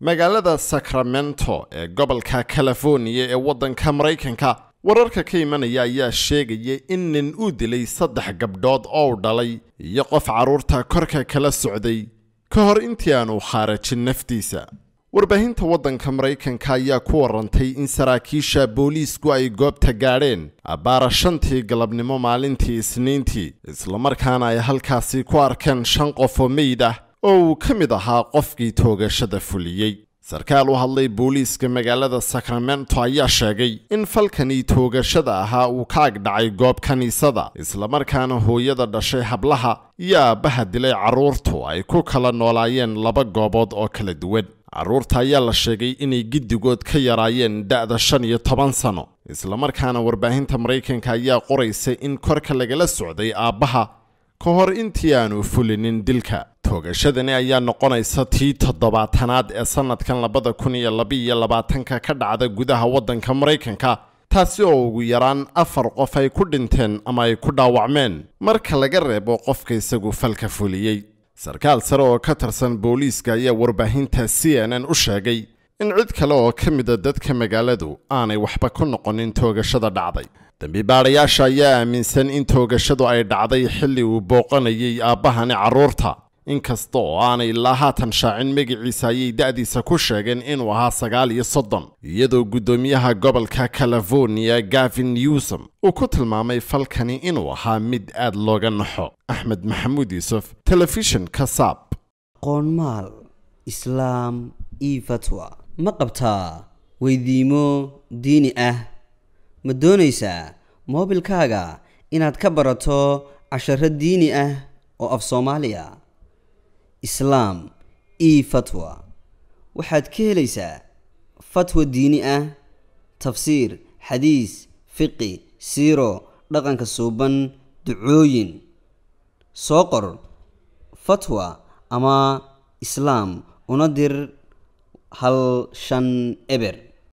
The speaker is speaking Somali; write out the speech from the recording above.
magaalada sacramento ee gobolka californiya ee waddanka maraykanka wararka ka imanaya ayaa sheegaya in nin uu dilay saddex gabdhood oo u dhalay iyo qof carruurta korka kala socday ka hor intii aanu khaarajin naftiisa warbaahinta waddanka maraykanka ayaa ku warantay in saraakiisha booliisku ay goobta gaadheen abbaara shantii galabnimo maalintii isniintii islamarkaana ay halkaasi ku arkeen shan qof oo meyd ah oo uu ka mid ahaa qofkii toogashada fuliyey sarkaal u hadlay booliiska magaalada sacramento ayaa sheegay in falkanii toogashada ahaa uu ka ag dhacay goob kiniisada islamarkaana hooyada dhashay hablaha iyo aabbaha dilay carruurtu ay ku kala noolaayeen laba goobood oo kala duwan carruurta ayaa la sheegay inay giddigood ka yaraayeen da'da shan iyo toban sano islamarkaana warbaahinta maraykanka ayaa qoraysay in korka lagala socday aabbaha ka hor intii aanu fulinin dilka toogashadani ayaa noqonaysa tii toddobaatanaad ee sannadkan labada kun iyo labaiyo labaatanka ka dhacda gudaha waddanka maraykanka taasi oo ugu yaraan afar qof ay ku dhinteen ama ay ku dhaawacmeen marka laga reebo qofka isagu falka fuliyey sarkaal sare oo ka tirsan booliiska ayaa warbaahinta c n n u sheegay in cid kale oo ka mida dadka magaaladu aanay waxba ku noqonin toogashada dhacday dembibaadhayaasha ayaa aaminsan in toogashadu ay dhacday xilli uu booqanayay aabbahani carruurta inkasta oo aanay ilaa haatan shaacin magaciisa ayay da'diisa ku sheegeen inuu ahaa sagaal iyo soddon iyadoo guddoomiyaha gobolka californiya gavin newsom uu ku tilmaamay falkani inuu ahaa mid aad looga naxo axmed maxamuud yuusuf telefishinka saab qoonmaal islaam io fatwa ma qabtaa weydiimo diini ah ma doonaysaa moobilkaaga inaad ka barato casharo diini ah oo af soomaaliya islaam io fatwa waxaad ka helaysaa fatwa diini ah tafsiir xadiis fiqi siiro dhaqanka suuban ducooyin soo qor fatwa ama islaam una dir hal shan eber